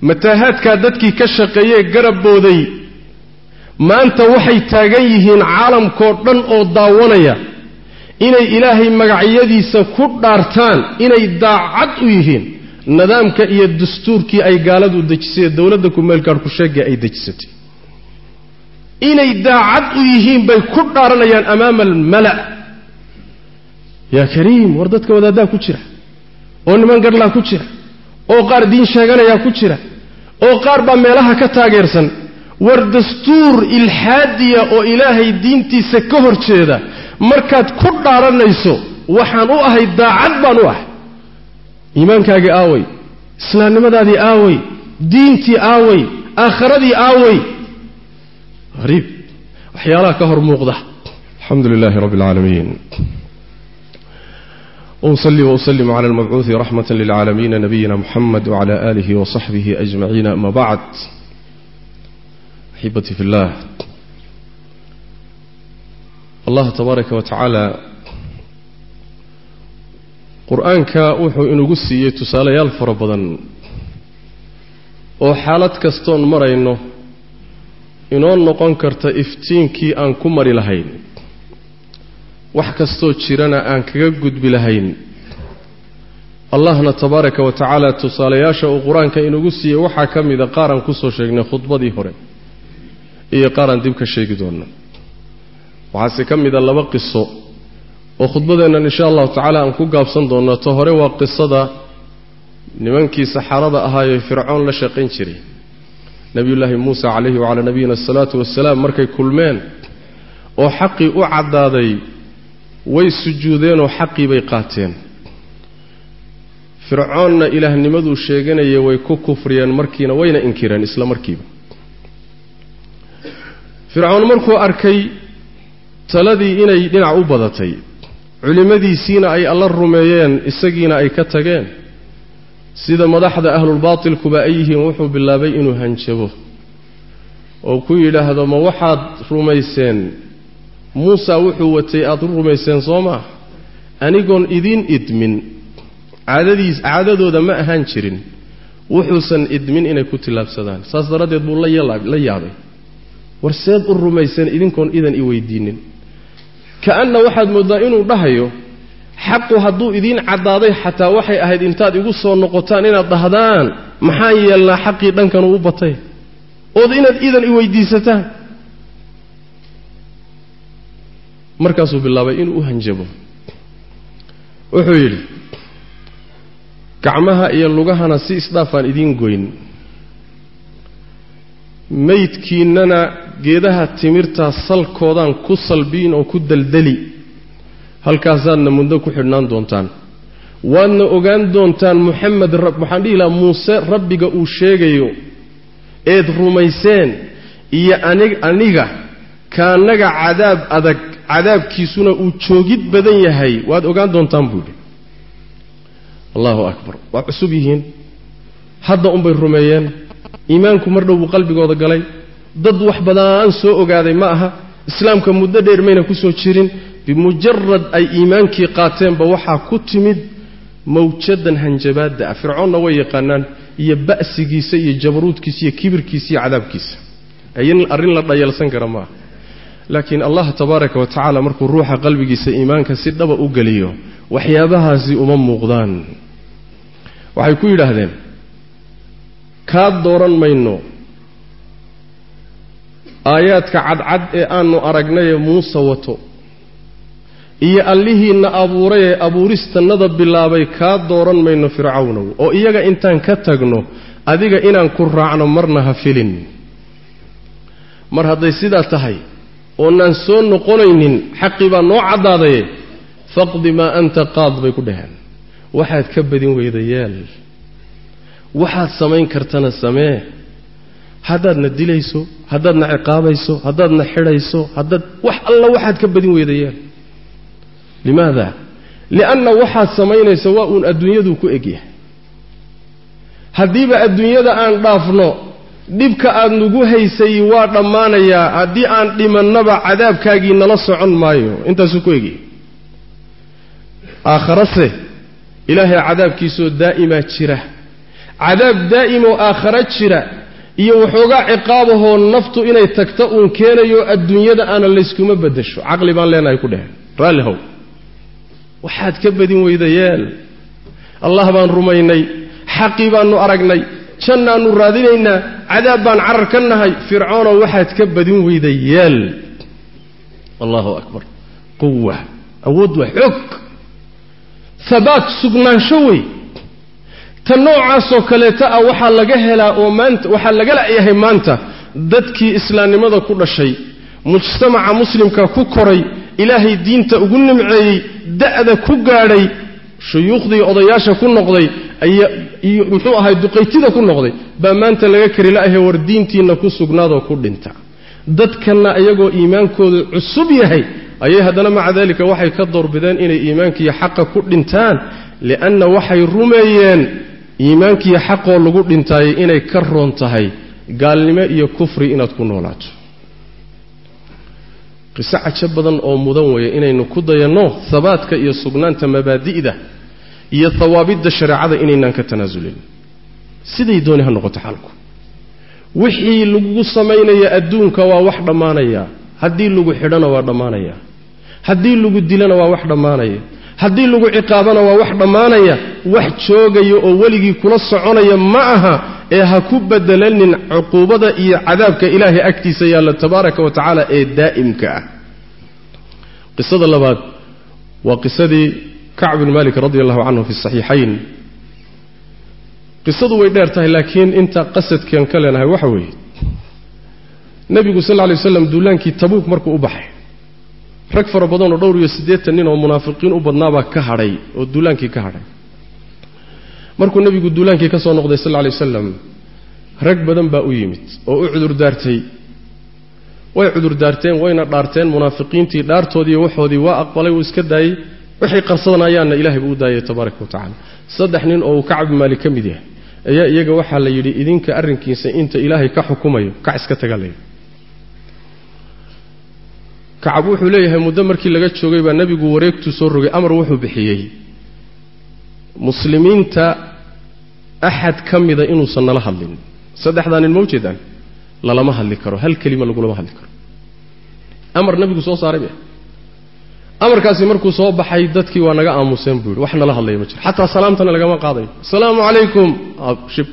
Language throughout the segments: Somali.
mataahaadkaa dadkii ka shaqeeyee garab booday maanta waxay taagan yihiin caalamkoo dhan oo daawanaya inay ilaahay magacyadiisa ku dhaartaan inay daacad u yihiin nidaamka iyo dastuurkii ay gaaladu dejisay ee dowladda kumeelgaarhku sheegay ay dejisatay inay daacad u yihiin bay ku dhaaranayaan amaama almala' yaa kariim war dadka wadaaddaa ku jira oo niman garlaa ku jira oo qaar diin sheeganayaa ku jira oo qaar baa meelaha ka taageersan war dastuur ilxaadiya oo ilaahay diintiisa ka hor jeeda markaad ku dhaaranayso waxaan u ahay daacad baan u ahay iimaankaagii aaway islaamnimadaadii aaway diintii aaway aakharadii aaway hariib waxyaalaha ka hor muuqda alxamdu lilaahi rabbi alcaalamiin وأصلي وأسلم على المبعوث رحمة للعالمين نبينا محمد وعلى آله وصحبه أجمعين أما بعد أحبتي في الله الله تبارك وتعالى qur-aanka wuxuu inugu siiyey tusaalayaal fara badan oo xaalad kastoon marayno inoo noqon karta iftiinkii aan ku mari lahayn wax kastoo jirana aan kaga gudbi lahayn allahna tabaaraka wa tacaala tusaalayaasha uu qur-aanka inugu siiyey waxaa ka mida qaaraan kusoo sheegnay khudbadii hore iyo qaaraan dib ka sheegi doona waxaase ka mida laba qiso oo khudbadeennan insha allahu tacaala aan ku gaabsan doonno ta hore waa qisada nimankii saxaarada ahaayee fircoon la shaqayn jiray nebiyullaahi muuse calayhi wacalaa nabiyina asalaatu wasalaam markay kulmeen oo xaqii u caddaaday way sujuudeenoo xaqii bay qaateen fircoonna ilaahnimaduu sheeganaya way ku kufriyeen markiina wayna inkireen isla markiiba fircoon markuu arkay taladii inay dhinac u badatay culimmadiisiina ay alla rumeeyeen isagiina ay ka tageen sida madaxda ahlulbaatilkuba ay yihiin wuxuu bilaabay inuu hanjabo oo ku yidhaahdo ma waxaad rumayseen muusa wuxuu watay aada u rumayseen soo maa anigoon idiin idmin caadadiis caadadooda ma ahaan jirin wuxuusan idmin inay ku tillaabsadaan saas daraaddeed buu la yaabay war seed u rumayseen idinkoon idan i weydiinin ka-anna waxaad mooddaa inuu dhahayo xaqu hadduu idiin caddaaday xataa waxay ahayd intaad igu soo noqotaan inaad dhahdaan maxaan yeelnaa xaqii dhankan uu batay ood inaad idan i weydiisataan markaasuu bilaabay inuu u hanjabo wuxuu yidhi gacmaha iyo lugahana si isdhaafaan idiin goyn maydkiinnana geedaha timirtaa salkoodaan ku salbiin oo ku daldali halkaasaadna muddo ku xidhnaan doontaan waadna ogaan doontaan moxamed waxaan dhihi lahaa muuse rabbiga uu sheegayo eed rumayseen iyo anig aniga kaannaga cadaab adag cadaabkiisuna uu joogid badan yahay waad ogaan doontaan buu yidhi allahu akbar waa cusub yihiin hadda unbay rumeeyeen iimaanku mar dhow buu qalbigooda galay dad wax badaan soo ogaaday ma aha islaamka muddo dheer mayna ku soo jirin bimujarad ay iimaankii qaateenba waxaa ku timid mawjadan hanjabaadda ah fircoonna way yaqaanaan iyo ba'sigiisa iyo jabaruudkiisa iyo kibirkiisa iyo cadaabkiisa arrin la dhayalsan kara maaha laakiin allah tabaaraka wa tacaala markuu ruuxa qalbigiisa iimaanka si dhaba u geliyo waxyaabahaasi uma muuqdaan waxay ku yidhaahdeen kaa dooran mayno aayaadka cadcad ee aanu aragnayee muuse wato iyo allihiinna abuuray ee abuuristannada bilaabay kaa dooran mayno fircawnow oo iyaga intaan ka tagno adiga inaan ku raacno marna ha filin mar hadday sidaa tahay oonaan soo noqonaynin xaqii baa noo caddaadaye faqdi maa anta qaad bay ku dhaheen waxaad ka badin weyda yeel waxaad samayn kartana samee haddaadna dilayso haddaadna ciqaabayso haddaadna xidhayso haddaad wax alla waxaad ka badin weyda yeel limaada lianna waxaad samaynayso waa uun adduunyaduu ku egyahay haddiiba adduunyada aan dhaafno dhibka aad nagu haysay waa dhammaanayaa haddii aan dhimannaba cadaabkaagii nala socon maayo intaasuu ku egyahay aakharase ilaahay cadaabkiisoo daa'imaa jira cadaab daa'im oo aakhara jira iyo waxoogaa ciqaabahoo naftu inay tagta uun keenayo adduunyada aana layskuma beddesho caqli baan leenahay ku dheh raalli how waxaad ka badin weyda yeel allah baan rumaynay xaqii baannu aragnay jannaannu raadinaynaa cadaab baan carar ka nahay fircoonow waxaad ka badin weyda yeel allahu akbar quwa awood waa xoog habaat sugnaansho wey ta noocaasoo kaleeta ah waxaa laga helaa oo maanta waxaa laga la'yahay maanta dadkii islaamnimada ku dhashay mujtamaca muslimka ku koray ilaahay diinta ugu nimceeyey da'da ku gaadhay shuyuukhdii odayaasha ku noqday iyo muxuu ahay duqaytida ku noqday baa maanta laga kari la'yahay war diintiinna ku sugnaadoo ku dhinta dadkanna iyagoo iimaankoodu cusub yahay ayay haddana maca daalika waxay ka doorbideen inay iimaankiiyo xaqa ku dhintaan li'anna waxay rumeeyeen iimaankiiyo xaqoo lagu dhintaayay inay ka roon tahay gaalnimo iyo kufri inaad ku noolaato qiso cajo badan oo mudan weeye inaynu ku dayanno habaadka iyo sugnaanta mabaadi'da iyo hawaabidda shareecada inaynaan ka tanaasulin siday dooni ha noqoto xalku wixii lagu samaynaya adduunka waa wax dhammaanaya haddii lagu xidhana waa dhammaanaya haddii lagu dilana waa wax dhammaanaya haddii lagu ciqaabana waa wax dhammaanaya wax joogaya oo weligii kula soconaya ma aha ee ha ku bedelanin cuquubada iyo cadaabka ilaahay agtiisa yaalla tabaaraka wa tacaala ee daa'imka ah qisada labaad waa qisadii kacb bin malik radi allahu canhu fi saxiixayn qisadu way dheer tahay laakiin inta qasadkeen ka leenahay waxa weeye nebigu sal lla lay waslam duulaankii tabuuk markuu u baxay rag fara badan oo dhowr iyo siddeetan nin oo munaafiqiin u badnaabaa ka hadhay oo duulaankii ka hadhay markuu nebigu duulaankii ka soo noqday sal lla lay wasalam rag badan baa u yimid oo u cudurdaartay way cudurdaarteen wayna dhaarteen munaafiqiintii dhaartoodiiyo waxoodii waa aqbalay wuu iska daayey waxay qarsadanayaanna ilahay buu u daayay tabaaraka wa tacala saddex nin oo uu kacab maalik ka mid yahay ayaa iyaga waxaa la yidhi idinka arrinkiisa inta ilaahay ka xukumayo kac iska taga lay kacab wuxuu leeyahay muddo markii laga joogay baa nebigu wareegtuu soo rogay amar wuxuu bixiyey muslimiinta axad ka mida inuusan nala hadlin saddexdaa nin ma ujeedaan lalama hadli karo hal kelima lagulama hadli karo amar nebigu soo saaray be amarkaasi markuu soo baxay dadkii waa naga aamuseen buu yidhi wax nala hadlaya ma jiro xataa salaamtana lagama qaadayo asalaamu calaykum shib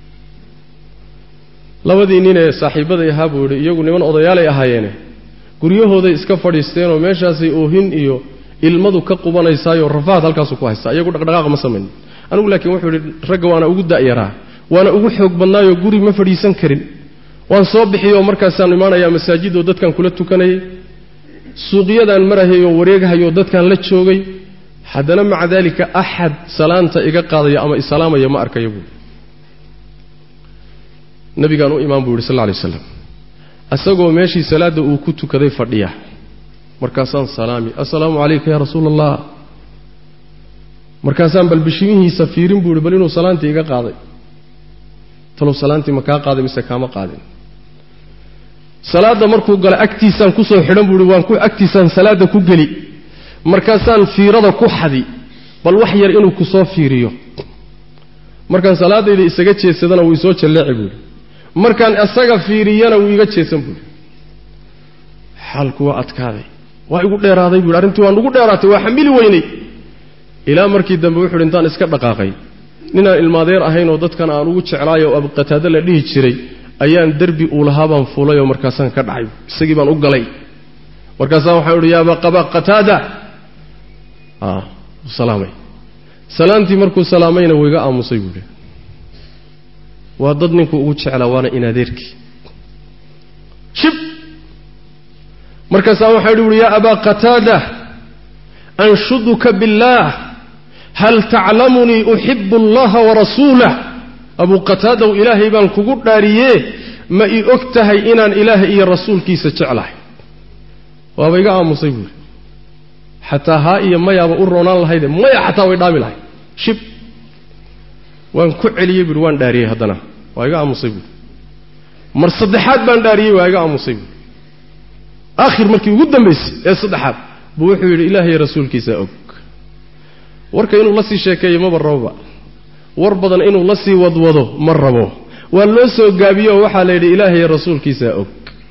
labadii ninee saaxiibbaday ahaa buu yidhi iyagu niman odayaalay ahaayeene guryahooday iska fadhiisteenoo meeshaasay oohin iyo ilmadu ka qubanaysaayoo rafaad halkaasu ku haystaa iyagu dhaqdhaqaaq ma samayn anigu laakiin wuxuu yidhi ragga waana ugu da'yaraa waana ugu xoog badnaayoo guri ma fadhiisan karin waan soo bixiyoo markaasaan imaanayaa masaajidoo dadkan kula tukanayay suuqyadaan marahayoo wareegahayoo dadkan la joogay haddana maca daalika axad salaanta iga qaadaya ama isalaamaya ma arkaya buui nabigaan u imaan buu yidhi sal lla lay slam isagoo meeshii salaadda uu ku tukaday fadhiya markaasaan salaami assalaamu calayka yaa rasuula allah markaasaan bal bishimihiisa fiirin buu yihi bal inuu salaantii iga qaaday talow salaantii ma kaa qaaday mise kaama qaadin salaadda markuu galo agtiisaan kusoo xidhan buu ihi waan ku agtiisaan salaadda ku geli markaasaan fiirada ku xadi bal wax yar inuu ku soo fiiriyo markaan salaadayda isaga jeedsadana wuu isoo jalleeci buuhi markaan isaga fiiriyana wuu iga jeedsan buuhi xaalku waa adkaaday waa igu dheeraaday buuhi arrintii waan ugu dheeraatay waa xamili weynay ilaa markii dambe wuxu uhi intaan iska dhaqaaqay ninaan ilmaadeer ahayn oo dadkan aan ugu jeclaay oo abqataado la dhihi jiray ayaan derbi uu lahaa baan fuulay oo markaasaan ka dhacay isagii baan u galay markaasaan waxaan uhi yaaba qaba qataada salaamay salaantii markuu salaamayna wuu iga aamusay buuhi waa dad ninkuu ugu jeclaa waana inadeerkii shib markaasaan waxaan uhi yaa abaa qataada anshuduka biاllaah hal taclamunii uxibu allaha warasuulah abuu qataadow ilaahay baan kugu dhaariyee ma ii og tahay inaan ilaahay iyo rasuulkiisa jeclahay waaba iga aamusay buuri xataa haa iyo mayaaba u roonaan lahayde maya xataa way dhaami lahay shib waan ku celiyey buuhi waan dhaariyey haddana waa iga aamusay buuri mar saddexaad baan dhaariyey waa iga aamusay buuri aakhir markii ugu dambaysay ee saddexaad buu wuxuu yidhi ilaahay rasuulkiisa og warka inuu la sii sheekeeyo maba rababa war badan inuu la sii wadwado ma rabo waa loo soo gaabiyo oo waxaa la yidhi ilaahay rasuulkiisaa og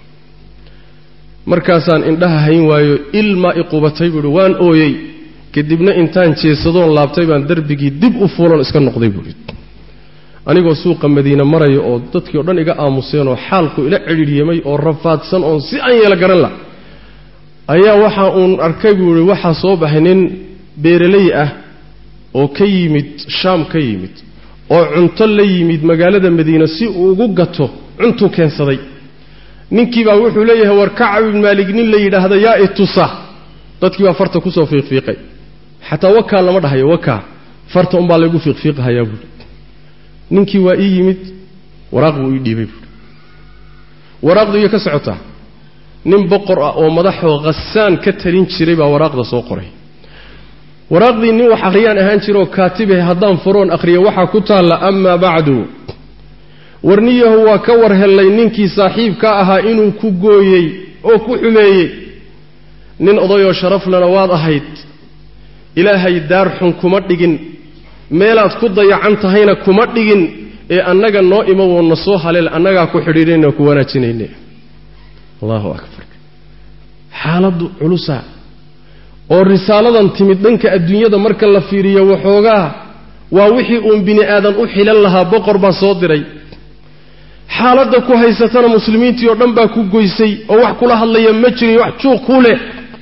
markaasaan indhaha hayn waayo ilmaa i qubatay buuhi waan ooyey kadibna intaan jeesadoon laabtay baan darbigii dib u fuulan iska noqday buuhi anigoo suuqa madiine maraya oo dadkii o dhan iga aamuseen oo xaalku ila cidhiidhyamay oo rafaadsan oon si aan yeela garan lah ayaa waxa uun arkay buu ihi waxaa soo baxay nin beeraley ah oo ka yimid shaam ka yimid oo cunto la yimid magaalada madiine si uu ugu gato cuntuu keensaday ninkii baa wuxuu leeyahay war kacab ibn maalig nin la yidhaahda yaa itusa dadkii baa farta kusoo fiiqfiiqay xataa wakaa lama dhahayo wakaa farta unbaa laygu fiiqfiiqahayaa buui ninkii waa ii yimid waraaq buu ii dhiibay buui waraaqdu iyo ka socotaa nin boqor ah oo madaxoo khasaan ka talin jiray baa waraaqda soo qoray waraaqdii nin wax akhriyaan ahaan jiraoo kaatibahe haddaan furoon akhriya waxaa ku taalla amaa bacdu warniyahu waa ka war hellay ninkii saaxiibka ahaa inuu ku gooyey oo ku xumeeyey nin odayoo sharaflana waad ahayd ilaahay daar xun kuma dhigin meelaad ku dayacan tahayna kuma dhigin ee annaga noo imo woonna soo haleel annagaa ku xidhiidhayna ku wanaajinayne allahu akbar xaaladdu culusa oo risaaladan timid dhanka adduunyada marka la fiiriyo waxoogaa waa wixii uun bini aadan u xilan lahaa boqor baa soo diray xaaladda ku haysatana muslimiintii oo dhan baa ku goysay oo wax kula hadlaya ma jirin wax juuq ku leh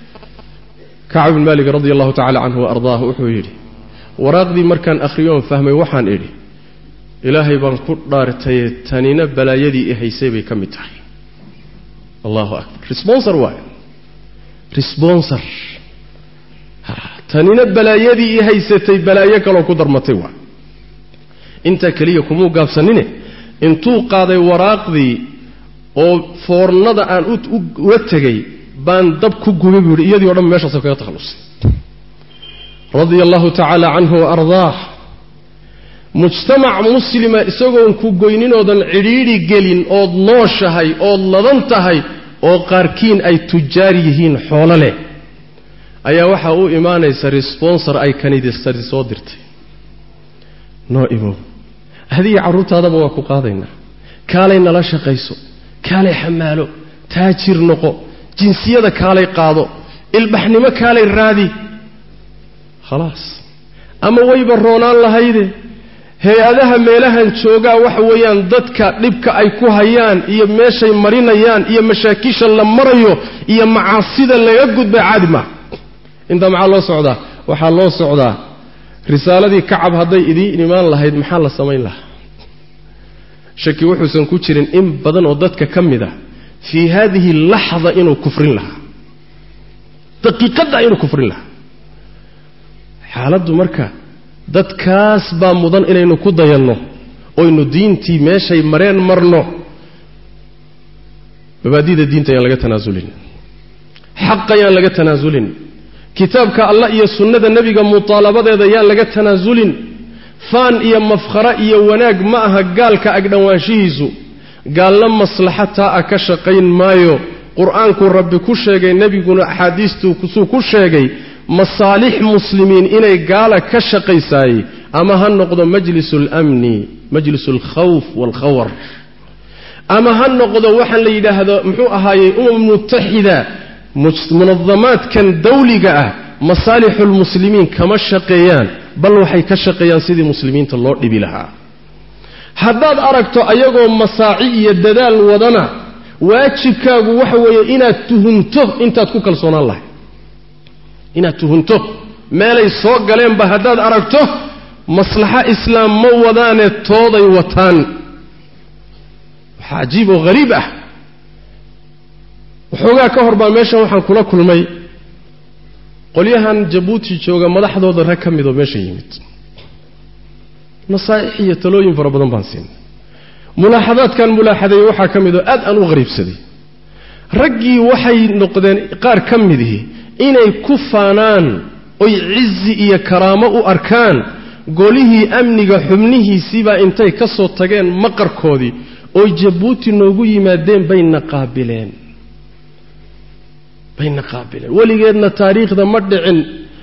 kacab bin maalik radi allahu tacala canhu wa ardaah wuxuu yidhi waraaqdii markaan akhriyoon fahmay waxaan idhi ilaahay baan ku dhaartaye tanina balaayadii i haysay bay ka mid tahay allahu akbar responsor waay responsor tanina balaayadii i haysatay balaayo kaloo ku darmatay waa intaa keliya kumuu gaabsanine intuu qaaday waraaqdii oo foornada aan uga tegay baan dab ku gubay buu yidhi iyadii o dhan meeshaasa kaga takhallusay radia allahu tacaala canhu wa ardaah mujtamac muslima isagoon ku goyninoodan cidhiidhi gelin ood nooshahay ood ladan tahay oo qaarkiin ay tujaar yihiin xoolo leh ayaa waxaa u imaanaysa responsor ay kanidistadi soo dirtay noo imow adiga carruurtaadaba waa ku qaadaynaa kaalay nala shaqayso kaalay xamaalo taajir noqo jinsiyada kaalay qaado ilbaxnimo kaalay raadi khalaas ama wayba roonaan lahayde hay-adaha meelahan joogaa waxa weeyaan dadka dhibka ay ku hayaan iyo meeshay marinayaan iyo mashaakisha la marayo iyo macaasida laga gudbay caadi maa intaa maxaa loo socdaa waxaa loo socdaa risaaladii kacab hadday idiin imaan lahayd maxaa la samayn lahaa shaki wuxuusan ku jirin in badan oo dadka ka mid a fii haadihi laxda inuu kufrin lahaa daqiiqadda inuu kufrin lahaa xaaladdu marka dadkaas baa mudan inaynu ku dayanno oynu diintii meeshay mareen marno mabaadida diinta ayaan laga tanaasulin xaq ayaan laga tanaasulin kitaabka allah iyo sunnada nebiga mutaalabadeeda yaan laga tanaasulin faan iyo mafkhara iyo wanaag ma aha gaalka agdhowaanshihiisu gaalna maslaxataa ah ka shaqayn maayo qur-aankuu rabbi ku sheegay nebiguna axaadiistuu suu ku sheegay masaalix muslimiin inay gaala ka shaqaysaayey ama ha noqdo majlisu almni majlisu alkhawf waalkhawar ama ha noqdo waxaan la yidhaahdo muxuu ahaayey umam mutaxida munadamaadkan dawliga ah masaalixulmuslimiin kama shaqeeyaan bal waxay ka shaqeeyaan sidii muslimiinta loo dhibi lahaa haddaad aragto ayagoo masaaci iyo dadaal wadana waajibkaagu waxa weeye inaad tuhunto intaad ku kalsoonaan lahay inaad tuhunto meelay soo galeenba haddaad aragto maslaxo islaam ma wadaane tooday wataan waxaa cajiib oo hariib ah waxoogaa ka hor baa meeshan waxaan kula kulmay qolyahan jabuuti jooga madaxdooda rag ka midoo meesha yimid nasaaix iyo talooyin fara badan baan siinay mulaaxadaadkan mulaaxadeeye waxaa ka mid oo aad aan u qariibsaday raggii waxay noqdeen qaar ka midihi inay ku faanaan oy cizi iyo karaamo u arkaan golihii amniga xubnihiisiibaa intay ka soo tageen maqarkoodii oo jabuuti noogu yimaadeen bayna qaabileen bayna qaabileen weligeedna taariikhda ma dhicin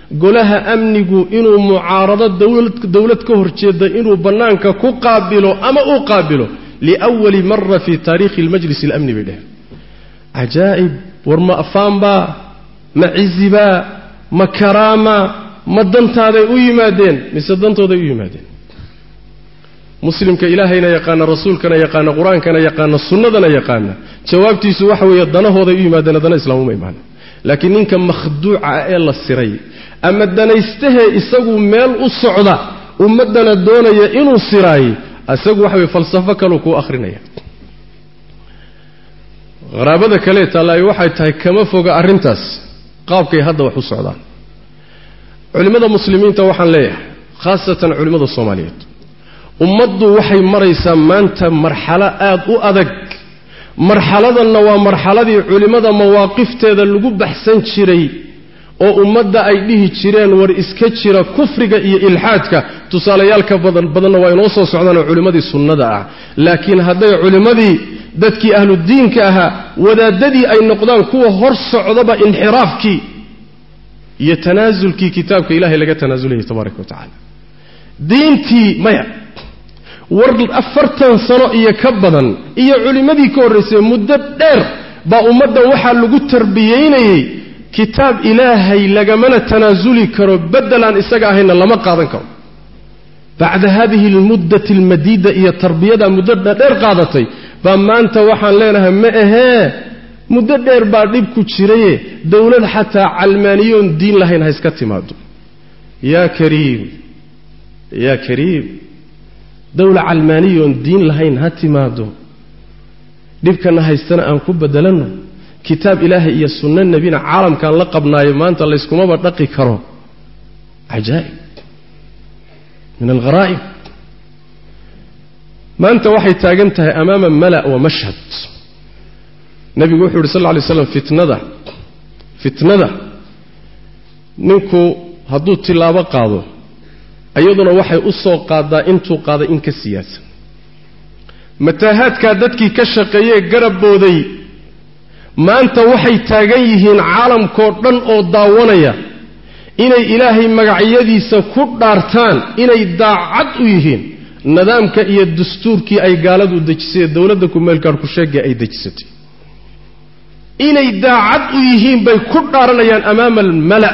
golaha amnigu inuu mucaarado dowlad ka horjeeda inuu bannaanka ku qaabilo ama uu qaabilo liwali mara fii taariikhi lmajlis alamni bay dheheen cajaa'ib war ma afaanbaa ma cizibaa ma karaama ma dantaaday u yimaadeen mise dantooday u yimaadeen muslimka ilaahayna yaqaana rasuulkana yaqaana qur-aankana yaqaana sunnadana yaqaana jawaabtiisu waxa weeye danahooday u yimaadeen dana islaamuma imaan laakiin ninka makhduuca ah ee la siray ama danaystahee isagu meel u socda ummaddana doonaya inuu siraayey isagu waxa weye falsafo kaluu kuu akhrinaya qaraabada kale taallaayo waxay tahay kama foga arrintaas qaabkay hadda wax u socdaan culimmada muslimiinta waxaan leeyahay khaasatan culimmada soomaaliyeed ummaddu waxay maraysaa maanta marxalo aad u adag marxaladanna waa marxaladii culimmada mawaaqifteeda lagu baxsan jiray oo ummadda ay dhihi jireen war iska jira kufriga iyo ilxaadka tusaalayaalka badan badanna waa inoo soo socdaanoo culimmadii sunnada ah laakiin hadday culimmadii dadkii ahludiinka ahaa wadaadadii ay noqdaan kuwa hor socdaba inxiraafkii iyo tanaasulkii kitaabka ilahay laga tanaasulaya tabaaraka wa tacaala diintii maya war afartan sano iyo ka badan iyo culimmadii ka horraysay muddo dheer baa ummaddan waxaa lagu tarbiyaynayey kitaab ilaahay lagamana tanaasuli karo beddelaan isaga ahayna lama qaadan karo bacda hadihi almuddati almadiida iyo tarbiyada muddo dheer qaadatay baa maanta waxaan leenahay ma ahee muddo dheer baa dhib ku jiraye dowlad xataa calmaaniyoon diin lahayn ha iska timaado yaa kariim yaa kariim dowla calmaaniyoon diin lahayn ha timaado dhibkana haystana aan ku bedelanno kitaab ilaahay iyo sunno nebina caalamkaan la qabnaayo maanta layskumaba dhaqi karo cajaa'ib min algharaa'ib maanta waxay taagan tahay amaama mala' wa mashhad nebigu wuxuu yidhi sal lla alay slam fitnada fitnada ninku hadduu tilaabo qaado iyaduna waxay u soo qaadaa intuu qaaday in ka siyaasan mataahaadkaa dadkii ka shaqeeyee garabbooday maanta waxay taagan yihiin caalamkoo dhan oo daawanaya inay ilaahay magacyadiisa ku dhaartaan inay daacad u yihiin nidaamka iyo dastuurkii ay gaaladu dejisay ee dowladda kumeelkaarku sheegay ay dejisatay inay daacad u yihiin bay ku dhaaranayaan amaama almala'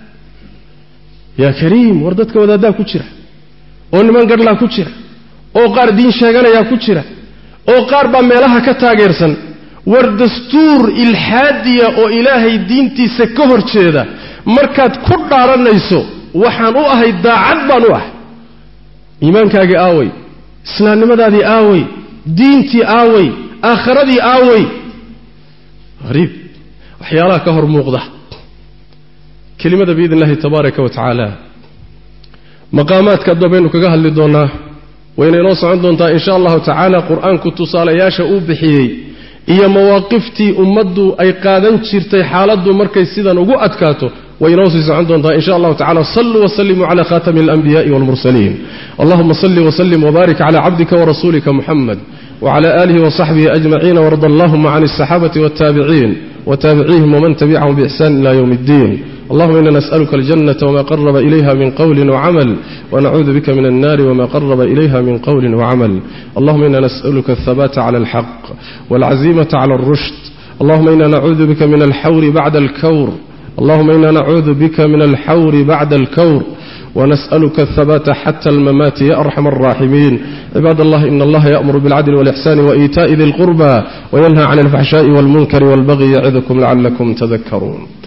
yaa kariim war dadka wadaaddaa ku jira oo niman garhlaa ku jira oo qaar diin sheeganayaa ku jira oo qaar baa meelaha ka taageersan war dastuur ilxaadiya oo ilaahay diintiisa ka hor jeeda markaad ku dhaaranayso waxaan u ahay daacad baan u ahay iimaankaagii aaway islaamnimadaadii aaway diintii aaway aakhiradii aaway hariib waxyaalaha ka hor muuqda kelimada biidn illahi tabaaraka wa tacaala maqaamaadka addoon baynu kaga hadli doonnaa wayna inoo socon doontaa in sha allahu tacaala qur-aanku tusaalayaasha uu bixiyey iyo mawaaqiftii ummaddu ay qaadan jirtay xaaladdu markay sidan ugu adkaato way inoo sii socon doontaa in sha allahu tacala saluu wasalimuu cala khatami alanbiya'i walmursaliin allahuma salli wasalim wbaarik cala cabdika warasuulika muxamed wcla alihi wasaxbihi ajmaciin warda allahuma can alsaxaabati waltaabiciin wtaabicihim wman tabicahum bixsan ila ywm اddin allahuma ina nas'aluka aljanata wma qaraba ilayha min qowli wcamal wnacuudu bika min alnari wma qaraba ilayha min qowli wcamal allahuma ina nas'aluka alhabata cla alxaq walcazimata cla alrushd allahuma ina nacuudu bika min alxawri bacda alkawr allahuma ina nacuudu bika min alxawri bacda alkawr ونسألك الثبات حتى الممات يا أرحم الراحمين عباد الله إن الله يأمر بالعدل والإحسان وإيتاء ذي القربى وينهى عن الفحشاء والمنكر والبغي يعظكم لعلكم تذكرون